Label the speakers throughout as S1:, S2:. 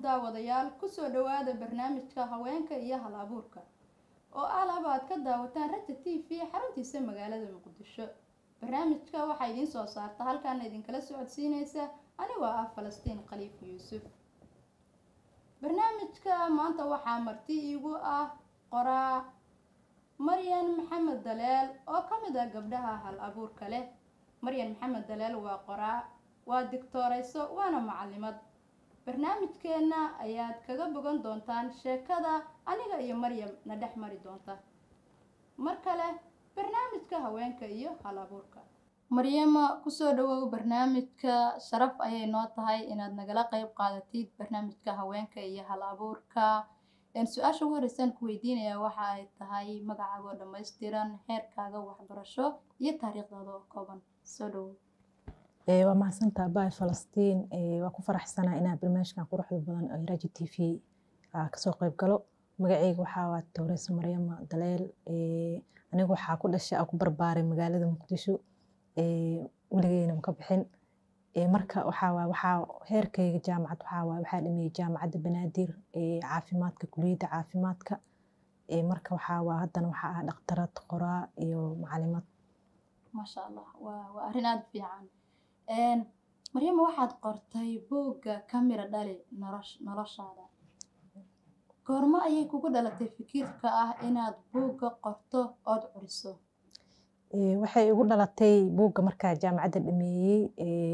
S1: daawadayaal kusoo dhawaada barnaamijka haweenka iyo hal abuurka oo alaba aad ka daawataan raja t v xaruntiisa magaalada muqdisho barnaamijka waxaa idiin soo saarta halkaana idinkala socodsiineysa anigoo ah falastiin khaliif yuusuf barnaamijka maanta waxaa marti iigu ah qoraa maryan maxamed daleel oo ka mid ah gabdhaha hal abuurka leh maryan maxamed daleel waa qoraa waa digtooreyso waana macalimad barnaamijkeenna ayaad kaga bogan doontaan sheekada aniga iyo maryam na dhex mari doonta mar kale barnaamijka haweenka iyo hal abuurka maryama kusoo dhawow barnaamijka sharaf ayay noo tahay inaad nagala qeyb qaadatid barnaamijka haweenka iyo hal abuurka su-aasha ugu horeysaan ku weydiinaya waxa ay tahay magacaagoo dhammaystiran heerkaaga waxbarasho iyo taariikhdaada oo kooban soo dhawow
S2: waa mahadsantaa baay falastiin waa ku faraxsanaa inaa barnaamijkan quruxda badan oo raji t v kasoo qeyb galo magaceyga waxaa waa towreysa maryama daleel anigu waxaa ku dhashay aa ku barbaaray magaalada muqdisho weligeyna maka bixin marka waxaa waa waxaa heerkayga jaamacad waxaa waa waxaa dhameeyey jaamacadda banaadir caafimaadka kuliyadda caafimaadka marka waxaa waa haddana waxaa ah dhakhtarad qoraa iyo macalimad
S1: maasha allah waa waa arrin aada fiican maryama waxaad qortay buugga kamira dhali nolosh noloshaada goormo ayay kugu dhalatay fikirka ah inaad buugga qorto ood curiso
S2: waxay igu dhalatay buugga markaa jaamacadda dhameeyey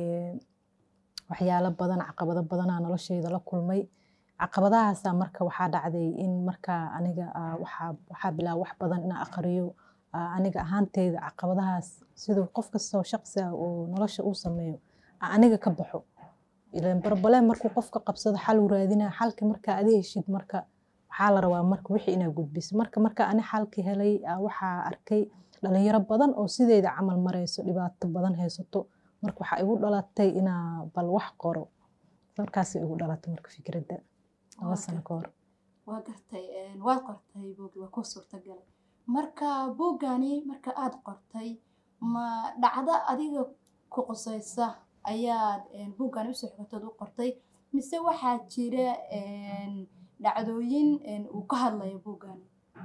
S2: waxyaalo badan caqabado badanaa nolosheyda la kulmay caqabadahaasa marka waxaa dhacday in markaa aniga waxaa bilaaba wax badan inaa aqriyo aniga ahaanteyda caqabadahaas siduu qof kastoo shaqsi ah oo nolosha uu sameeyo aniga ka baxo ilan barbaleen markuu qofka qabsado xal uu raadinaa xalki markaa adi heshid marka waxaa la rabaa marka wixii inaa gudbiso marka marka ani xalki helay waxaa arkay dhalinyaro badan oo sideeda camal mareyso dhibaato badan haysato marka waxaa igu dhalatay inaa bal wax qoro markaasay igu dhalatay marka fikradda laba sano ka hor
S1: waa gartay waad qortay buuggi waa ku suurtagalay marka buuggani marka aada qortay ma dhacdo adiga ku qusaysa ayaad buuggani usoo xigatood u qortay mise waxaa jira dhacdooyin uu ka hadlayo buuggani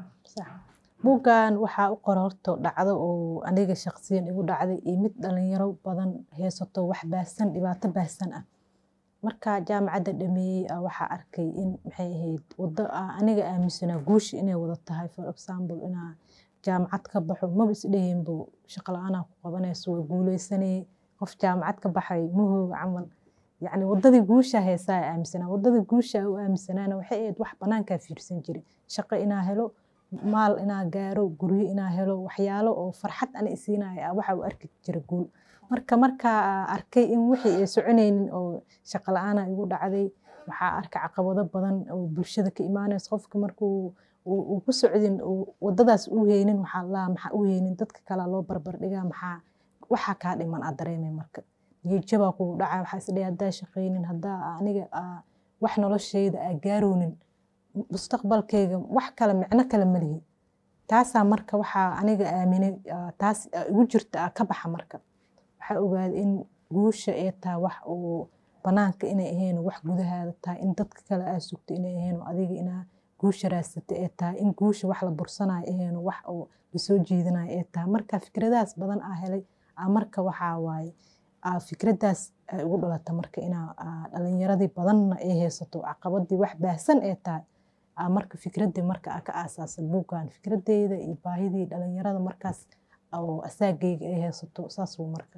S2: buuggan waxaa u qora horto dhacdo oo aniga shaqsiyan igu dhacday iyo mid dhalinyaro badan haysato wax baahsan dhibaato baahsan ah marka jaamacadda dhameeyey waxaa arkay in maxay ahayd wado aniga aaminsanaa guushi inay wada tahay for example inaa jaamacad ka baxo maba isdhehinbo shaqo la-aanaa ku qabanayso waa guuleysanayay qof jaamacad ka baxay mahooga camal yacni wadadii guusha heesaa aaminsanaa wadadii guusha u aaminsanaana waxay ahayd wax banaankaa fiirsan jiray shaqo inaa helo maal inaa gaaro guryo inaa helo waxyaalo oo farxad ana isiinaya waxa uu arki jira guul marka markaa arkay in wixii ay soconaynin oo shaqo la-aana igu dhacday waxaa arkay caqabado badan oo bulshada ka imaanaysa qofka markuu uu ku socdin wadadaas u heynin waxaa laa maxaa u heynin dadka kale loo barbar dhigaa maxaa waxaa kaa dhiman aad dareemay marka niyadjabaa kugu dhaca waxaa isdhahay haddaa shaqaynin haddaa aniga wax nolosheyda aa gaaroonin mustaqbalkeyga wax kale micno kale ma lihi taasaa marka waxaa aniga aaminay taas igu jirta ka baxa marka waxaa ogaaday in guusha ay tahay wax oo banaanka inay ahayn wax gudahaada tahay in dadka kale aa sugto inay ahayn adiga inaa guusha raadsata ee tahay in guusha wax la bursanayo ahayn wax oo lasoo jiidanayo ee tahay marka fikradahaas badan aa helay marka waxaa waaye fikradaas igu dhalata marka inaa dhalinyaradii badanna ay haysato caqabadii wax baahsan ee tahay marka fikradii marka ka aasaasay buuggan fikradeyda iyo baahidii dhalinyarada markaas oo asaageyga ay haysato saasuu marka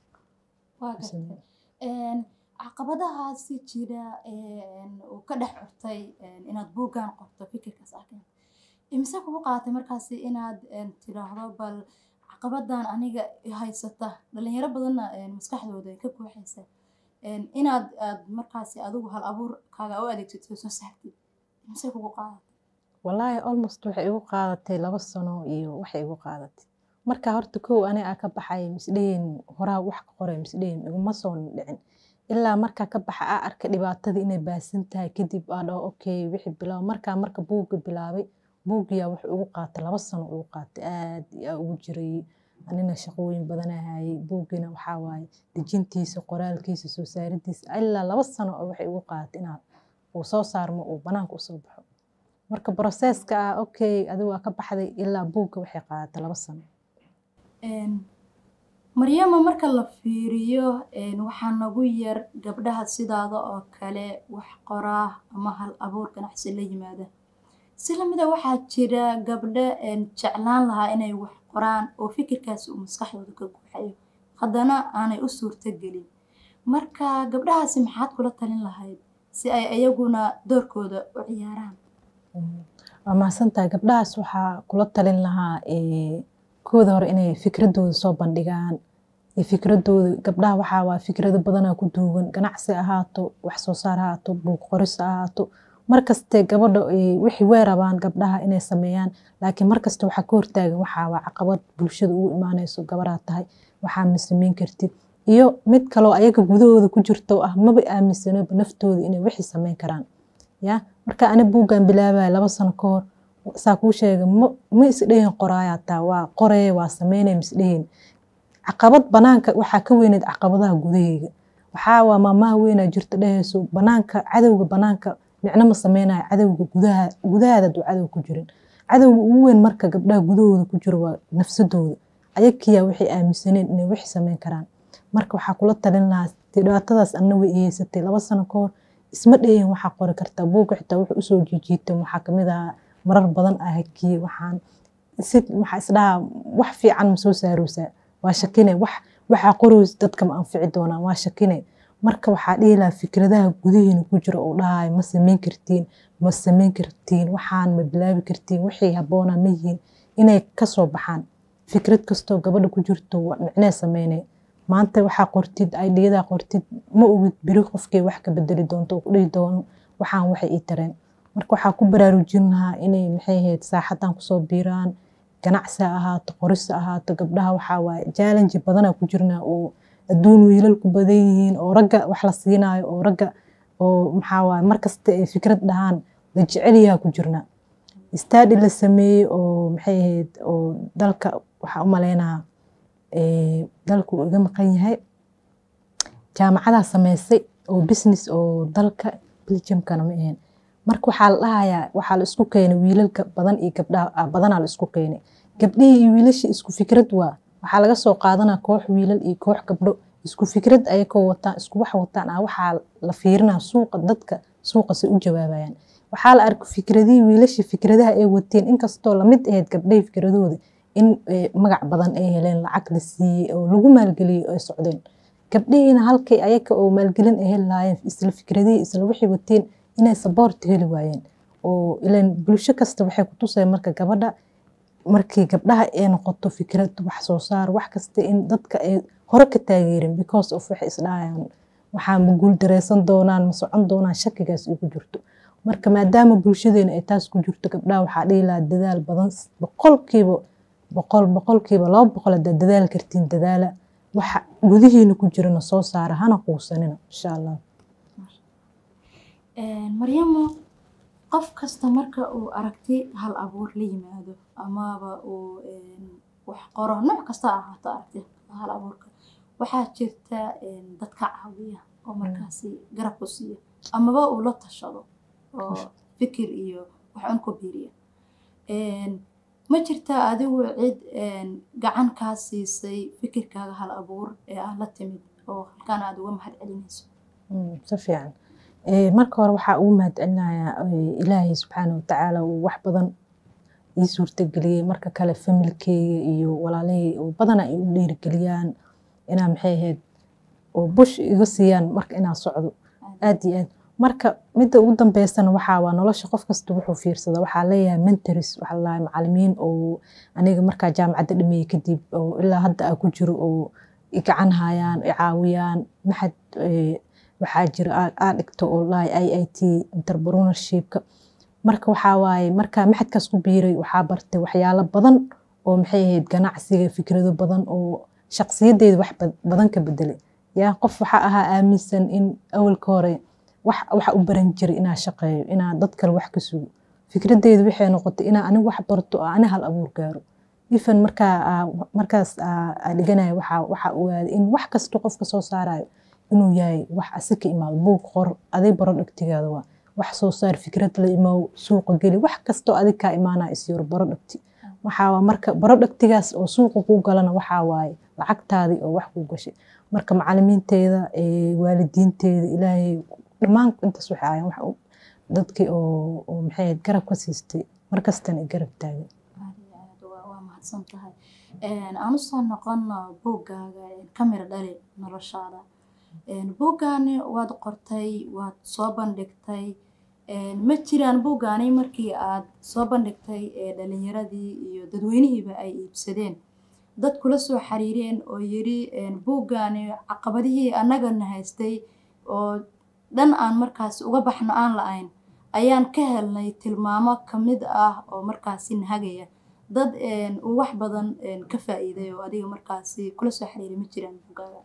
S1: caqabadahaasi jira uu ka dhex curtay inaad buuggan qorto fikirkaas ah imise kugu qaadatay markaasi inaad tiraahdo bal caqabadan aniga haysata dhalinyaro badanna maskaxdooda ka buuxaysa inaad aad markaasi adigu hal abuurkaaga u adeegsatid soo saartid imise kugu qaadatay
S2: wallaahi almost waxay igu qaadatay laba sano iyo waxay igu qaadatay marka horta kow aniga aa ka baxay misdhehin horaa wax ka qoray misdhehin iguma soo dhicin ilaa markaa ka baxa aa arka dhibaatadii inay baasan tahay kadib aa dhaho okay wixii bilaabo markaa marka buugga bilaabay buuggiyaa wuxuu igu qaatay laba sano igu qaatay aad aa ugu jiray anina shaqooyin badana hayay buuggina waxaa waaye dejintiisa qoraalkiisa soo saaridiisa ilaa laba sano oo waxay igu qaadatay inaan uu soo saarmo uu banaanka usoo baxo marka broseska ah okay adigu waa ka baxday ilaa buugga waxay qaadatay laba sano
S1: maryama marka la fiiriyo waxaa nagu yar gabdhaha sidaada oo kale wax qoraa ama hal abuur ganacsi la yimaada si lamida waxaa jira gabdho jeclaan lahaa inay wax qoraan oo fikirkaasi uu maskaxdooda ka guuxayo haddana aanay u suurto gelin marka gabdhahaasi maxaad kula talin lahayd si ay iyaguna doorkooda u ciyaaraan
S2: waa mahadsantahay gabdhahaas waxaa kula talin lahaa kooda hore inay fikradooda soo bandhigaan fikradooda gabdhaha waxaa waa fikrado badanaa ku duugan ganacsi ahaato wax soo saar ahaato buug qoris ahaato markaste gabadha wixii way rabaan gabdhaha inay sameeyaan laakiin markaste waxaa ka hortaagan waxaa waa caqabad bulshada ugu imaanayso gabaraa tahay waxaa ma sameyn kartid iyo mid kaloo ayaga gudahooda ku jirto ah maba aaminsanoba naftooda inay wixii sameyn karaan ya marka ani buuggan bilaabaya laba sano ka hor saa kuu sheega ma isdhehin qoraayaa taa waa qoree waa sameynaya misdhehin caqabad banaanka waxaa ka weyneed caqabadaha gudaheyga waxaa waa maamaha weynaa jirta dhehayso banaanka cadowga banaanka micno ma sameynayo cadowga gudaha gudahaada duu cadow ku jirin cadowga ugu weyn marka gabdhaha gudahooda ku jiro waa nafsadooda ayakiyaa waxay aaminsaneen inay wixii sameyn karaan marka waxaa kula talin lahaa dhibaatadaas anna way iyeysatay laba sano ka hor isma dhehin waxaa qori kartaa buugga xitaa wuxuu usoo jiijiitay waxaa kamid ahaa marar badan ah hakiyey waxaan si waxaa isdhahaa wax fiican ma soo saaroosaa waa shakine wax waxaa qoroys dadka ma anfici doonaan waa shakine marka waxaa dhihi lahaa fikradaha gudahiina ku jira oo dhahayo ma sameyn kartiin ma sameyn kartiin waxaan ma bilaabi kartiin wixii habboonaa ma yihiin inay kasoo baxaan fikrad kastoo gabadha ku jirto micnee sameynay maanta waxaa qortid aidiyadaa qortid ma ogid beri qofkay wax ka bedeli doonto ku dhihi doono waxaan waxay ii tareen marka waxaa ku baraarujin lahaa inay maxay ahayd saaxadan kusoo biiraan ganacsi ha ahaato qoris ha ahaato gabdhaha waxaa waaye challenge badanaa ku jirnaa oo adduun wiilal ku badan yihiin oo ragga wax la siinaayo oo ragga oo maxaa waaye markasta ay fikrad dhahaan la jecelyaha ku jirnaa study la sameeyey oo maxay ahayd oo dalka waxaa u maleynaha dalku uu iga maqan yahay jaamacadaa sameysay oo business oo dalka belgiumkana ma ahayn marka waxaa la dhahayaa waxaa la isku keenay wiilalka badan iyo gabdhaha badanaa la isku keenay gabdhihii iyo wiilashii isku fikrad waa waxaa laga soo qaadanaa koox wiilal iyo koox gabdho isku fikrad ayakoo wataan isku wax wataan ah waxaa la fiirinaa suuqa dadka suuqase u jawaabayaan waxaa la arkay fikradihii wiilashii fikradaha ay wateen inkastoo lamid ahayd gabdhahii fikradooda in magac badan ay heleen lacag la siiyey oo lagu maalgeliyey ay socdeen gabdhihiina halkay ayaka oo maalgelin ay heli lahaayeen isla fikradihii isla wixii wateen inay saboort heli waayeen oo ilan bulsho kasta waxay ku tuseen marka gabadha markii gabdhaha ay noqoto fikrad wax soo saar wax kasta in dadka ay hore ka taageerin because of waxay isdhahayaan waxaa ma guul dareysan doonaan ma socon doonaan shakigaas igu jirto marka maadaama bulshadeena ay taas ku jirto gabdhaha waxaa dhihi lahaa dadaal badan boqolkiiba boqol boqolkiiba laba boqol haddaad dadaal kartiin dadaala waxa gudihiina ku jirana soo saara hana quusanina insha allah
S1: maryamo qof kasta marka uu aragti hal abuur la yimaado amaba uu wax qoro nooc kasta ahaato aragti hal abuurka waxaa jirta dad ka caawiya oo markaasi garab ku siiya amaba uu la tashado oo fikir iyo wax un ku biiriya ma jirtaa adigu cid gacan kaa siisay fikirkaaga hal abuur ee aad la timid oo halkaan aad uga mahad celinayso
S2: si fiican marka hore waxaa ugu mahad celinayaa ilaahay subxaana watacaala uu wax badan ii suurtageliyey marka kale familkeyga iyo walaalahey oo badana ay u dhiirigeliyaan inaa maxay ahayd oo bush iga siiyaan marka inaa socdo aad iyo aad marka midda ugu dambeysana waxaa waa nolosha qof kasta wuxuu fiirsada waxaa leeyahay mentors waxaa lalahay macalimiin oo aniga markaa jaamacadda dhameeyey kadib oo ilaa hadda aa ku jiro oo i gacan hayaan i caawiyaan maxad waxaa jira aa dhigto oo lahay i i t interpreneurshipka marka waxaa waaye markaa maxadkaas ku biiray waxaa bartay waxyaalo badan oo maxay ahayd ganacsiga fikrado badan oo shaqsiyadeeda wax badan ka bedelay yaa qof waxaa ahaa aaminsan in awalka hore waxa u baran jiray inaa shaqeeyo inaa dad kale wax ka sugo fikradeedu waxay noqotay inaa anigu wax barto oo ani hal abuur gaaro ifan markaa markaas dhiganaya waxaa ogaaday in wax kasta qofka soo saarayo inuu yahay wax asi ka imaado buug qor aday baro dhegtigaada waa wax soo saar fikrad la imow suuqa geli wax kastoo adig kaa imaanaa isyaro baro dhagti waxaa marka baro dhagtigaas oo suuqa kuu galana waxaa waaye lacagtaadii oo wax kuu gashay marka macalimiinteeda waalidiinteeda ilaahay dhammaan intaas waxay ahaayeen wax dadkii oo oo maxay ahayd garab ka siistay markastana ay garab taagan
S1: waa mahadsan tahay aan usoo noqono buuggaaga kamira dhali noloshaada buuggaani waad qortay waad soo bandhigtay ma jiraan buuggaani markii aad soo bandhigtay dhalinyaradii iyo dadweynihiiba ay iibsadeen dad kula soo xiriireen oo yiri buuggaani caqabadihii annagana haystay oo dhan aan markaas uga baxno aan la-ayn ayaan ka helnay tilmaamo kamid ah oo markaasi nahagaya dad uu wax badan ka faa-iiday oo adiga markaasi kula soo xiriiray ma jiraan buuggaaga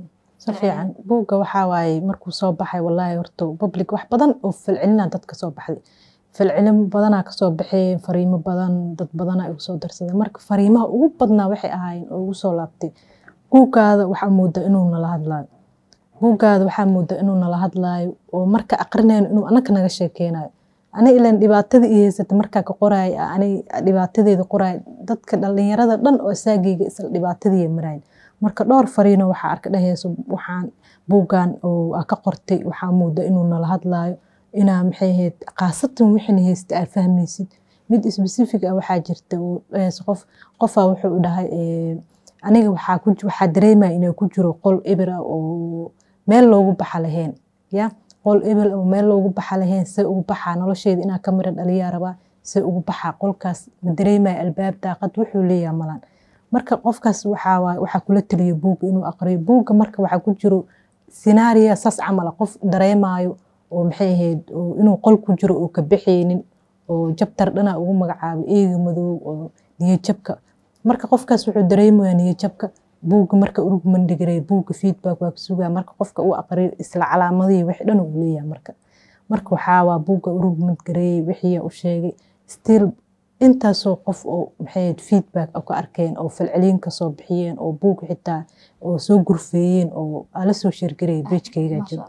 S2: si fiican buugga waxaa waaye markuu soo baxay wallaahi horta public wax badan oo falcelina dad ka soo baxday falcelin badanaa kasoo baxay fariimo badan dad badanaa igu soo darsaday marka fariimaha ugu badnaa waxay ahaayeen oo ugu soo laabtay buuggaada waxaa moodaa inuu nala hadlaayo buuggaada waxaa moodaa inuu nala hadlaayo oo marka aqrinayno inuu anaka naga sheekeynayo ani ilan dhibaatada i haysata markaa ka qoraay ani dhibaatadeeda qoraay dadka dhalinyarada dhan oo asaageyga isla dhibaatadii marayn marka dhowr fariino waxaa arka dheheyso waxaan buuggan oo ka qortay waxaa mooda inuu nala hadlaayo inaa maxay ahayd khaasatan wixina haysta aa fahmaysid mid specific ah waxaa jirta oo dheheyso qof qofaa wuxuu dhahay aniga waxaa ku waxaa dareemaya inuu ku jiro qol eber ah oo meel loogu baxa lahayn ya qol ebel oo meel loogu baxa lahayn se ugu baxaa nolosheeda inaa ka mira dhaliyaa rabaa se ugu baxaa qolkaas ma dareemaya albaab daaqad wuxuu leeyaha malan marka qofkaas waxaa waxaa kula taliya buugga inuu aqriyo buugga marka waxaa ku jiro sinaariya saas camala qof dareemayo oo maxay ahayd inuu qol ku jiro oo ka baxaynin oo jabtar dhana ugu magacaabay eega madow oo niyajabka marka qofkaas wuxuu dareemaya niyajabka buugga marka urug mandhigare buugga feedback waa ka sugaa marka qofka uu aqriyo isla calaamadihii wixii dhan uu leeyahay marka marka waxaa waa buugga urug mandgareeyey wixii u sheegay still intaasoo qof oo maxay feedback ka arkeen oo falcelin kasoo bixiyeen oo buug xitaa oo soo gurfeeyeen oo ala soo sheergareeyay beejkayga jiro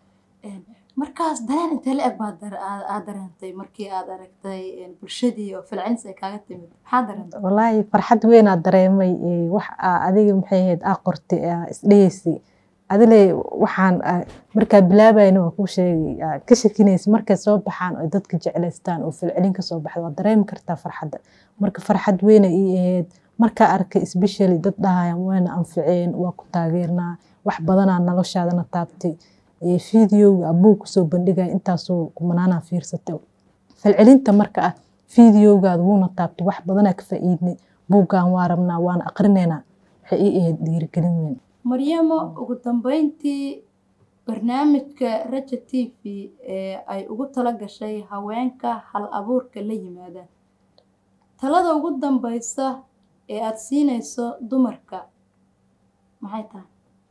S1: markaas dareen intee la eg baad aad dareentay markii aad aragtay bulshadii oo falcelis ay kaaga timid maxaa dareentay
S2: wallaahi farxad weyn aad dareemay wax adiga maxay ahayd aa qortay isdhegeysay adile waxaan markaa bilaabayna waa kuu sheegay ka shakinaysa markay soo baxaan oo dadka jeclaystaan oo falcelin kasoo baxda waa dareemi kartaa farxadda marka farxad weyna ii ahayd markaa arkay especially dad dhahayaan wayna anficeen waa ku taageernaa wax badanaa noloshaadana taabtay fideoga abuug kusoo bandhigaya intaasoo kumanaanaa fiirsatay falcelinta marka ah fideogaada wuuna taabtay wax badanaa ka faa'iidnay buuggan waa rabnaa waana aqrinaynaa waxay ii ahayd dhiirigelin weyn
S1: maryamo ugu dambeyntii barnaamijka raja t v ee ay ugu tala gashay haweenka hal abuurka la yimaada talada ugu dambeysa ee aada siinayso dumarka maxay tahay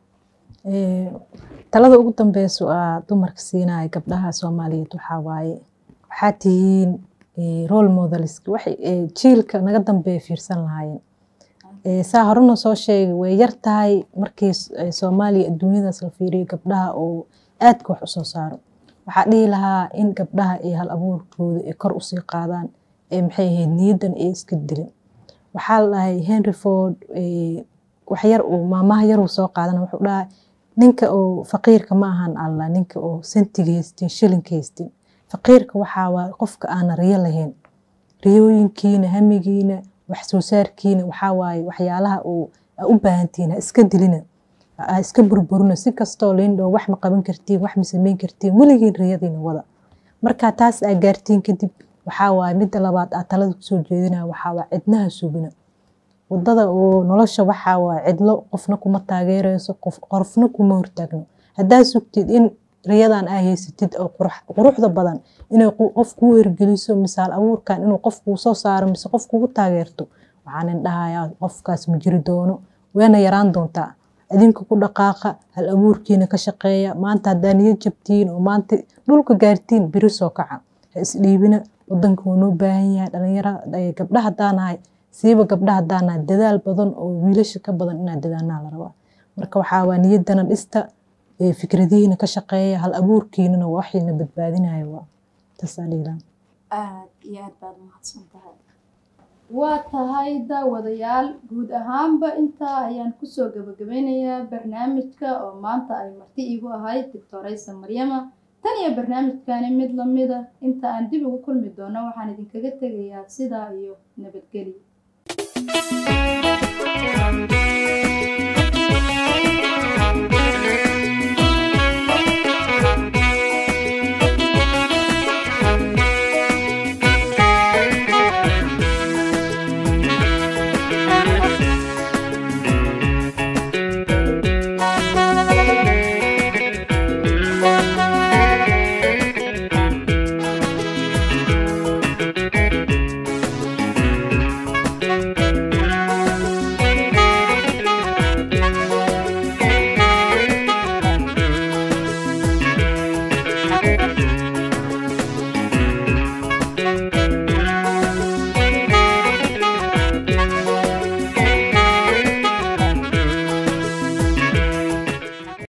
S2: talada ugu dambeyso aa dumarka siinaya gabdhaha soomaaliyeed waxaa waaye waxaa tihiin role models waxay jiilka naga dambeeya fiirsan lahaayeen saa horena soo sheegay way yar tahay markii soomaaliya adduunyadaas la fiiriyo gabdhaha oo aadka wax usoo saaro waxaa dhihi lahaa in gabdhaha iyo hal abuurkooda ay kor usii qaadaan ee maxay ahayd niyaddan ay iska dilin waxaa la dhahay henry ford waxyar uu maamaha yaruu soo qaadana wuxuu dhahay ninka oo faqiirka ma ahan alla ninka oo sentiga haystin shilinka haystin faqiirka waxaa waa qofka aana riyo lahayn riyooyinkiina hamigiina wax soo saarkiina waxaa waaye waxyaalaha uu u baahantihiin ha iska dilina ha iska burburina si kastoo lindhoo wax ma qaban kartiin wax ma samayn kartiin weligiin riyadiina wada markaa taas aa gaartiin kadib waxaa waaye midda labaad aa talada kusoo jeedinaya waxaa waa cidnaha sugina wadada oo nolosha waxaa waa cidlo qofna kuma taageereyso qofna kuma hortaagno haddaa sugtid in riyadan aa haysatid oo quruxda badan inay qof kuu ergeliso misaal abuurkan inuu qof kuu soo saaro mise qof kugu taageerto waxaanin dhahayaa qofkaas ma jiri doono wayna yaraan doontaa idinka ku dhaqaaqa hal abuurkiina ka shaqeeya maanta haddaa niyad jabtiin oo maanta dhulka gaartiin biri soo kaca ha isdhiibina wadanka wuu noo baahan yahay dhalinyara gabdha haddaanahay siiba gabdha haddaanahay dadaal badan oo wiilasha ka badan inaa dadaanaa la rabaa marka waxaa waa niyaddana dhista fikradihiina ka shaqeeya hal abuurkiinana waxayna badbaadinaya waa intaasaan dhiilaa
S3: aad iyo aad baad umahadsan tahay
S1: waa tahay daawadayaal guud ahaanba intaa ayaan kusoo gabagabeynayaa barnaamijka oo maanta ay marti iigu ahayd doctoraysa maryama tan iyo barnaamijkani mid lamida inta aan dib ugu kulmi doono waxaan idinkaga tegayaa sidaa iyo nabadgelyo